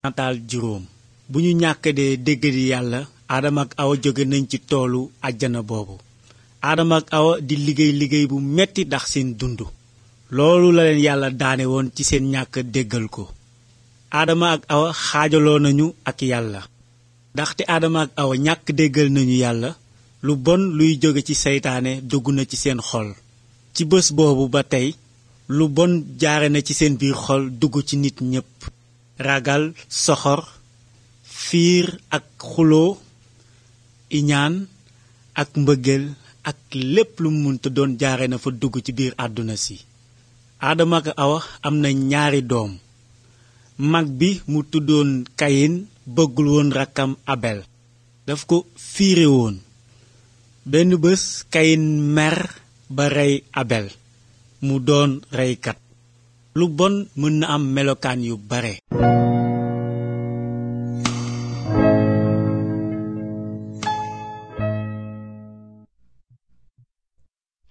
nataal juróom bu ñu ñàkk dee dégg di yàlla aadama ak awa jóge nañ ci toolu àjjana boobu aadama ak awa di liggéey liggéey bu metti ndax seen dund loolu la leen yàlla daane woon ci seen ñàkk déggal ko aadama ak awa xaajaloo nañu ak yàlla ndaxte aadama ak awa ñàkk déggal nañu yàlla lu bon luy jóge ci seytaane dugg na ci seen xol ci bés boobu ba tey lu bon jaare na ci seen biir xol dugg ci nit ñépp ragal soxor fiir ak xuloo iñaan ak mbëggeel ak lépp lu munta doon jaare na fa dugg ci biir àdduna si aadama ak awa am na ñaari doom mag bi mu tuddoon kayin bëggul woon rakkam abel daf ko fiire woon benn bés kayin mer ba rey abel mu doon reykat lu bon mën na am melokaan yu bare